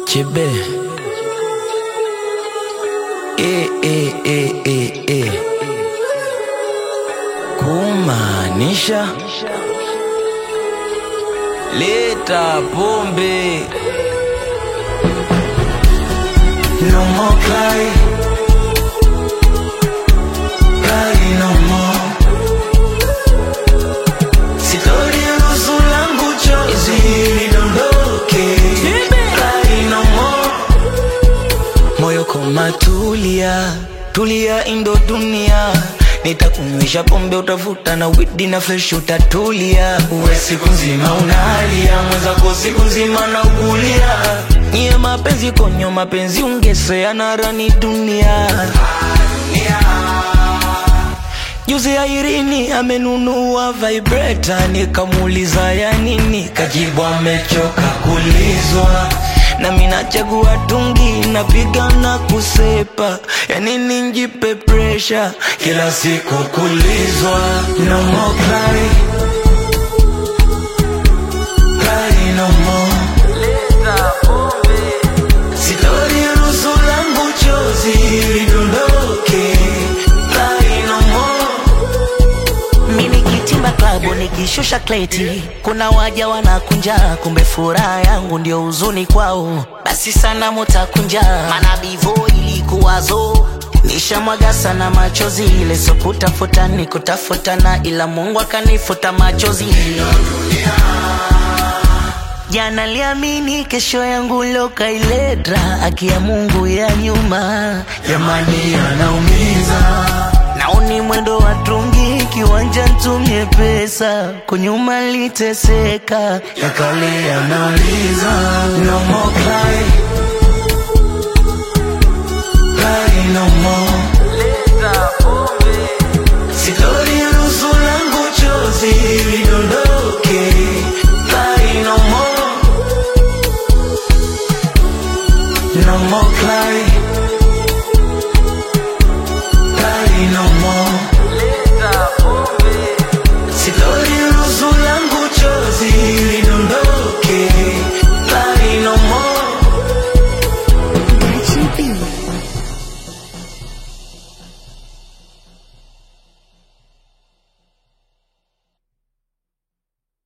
Chebe. E, e, e, e, e. Kumaanisha leta pombe. No more cry. Cry no more. Sitoruhusu langu chozi lidondoke. Cry no more. Moyo koma tulia, tulia indo dunia Nitakunywisha pombe utavuta na widi na fresh utatulia Uwe siku nzima unalia, mwenzako siku nzima na ukulia Nye mapenzi konyo mapenzi ungesea na rani dunia Juzi Airini amenunua vibrator, nikamuuliza ya nini, kajibu amechoka kulizwa. Na mimi nachagua tungi, napiga na kusepa, ya nini njipe pressure kila siku kulizwa. No more cry, cry no more. Sitoruhusu langu chozi lidondoke, cry no more. Mimi kitimba klabu nikishusha kleti, kuna waja wanakunja, kumbe furaha yangu ndio huzuni kwao. Basi sana mutakunja, maana bivo ilikuwazo nishamwaga sana machozi, ile so kutafuta ni kutafutana, ila Mungu akanifuta machozi. Jana liamini kesho yangu lokailedra, akia Mungu ya nyuma Jamani anaumiza Naoni mwendo wa trungi kiwanja ntumie pesa kunyuma liteseka yakale yanauliza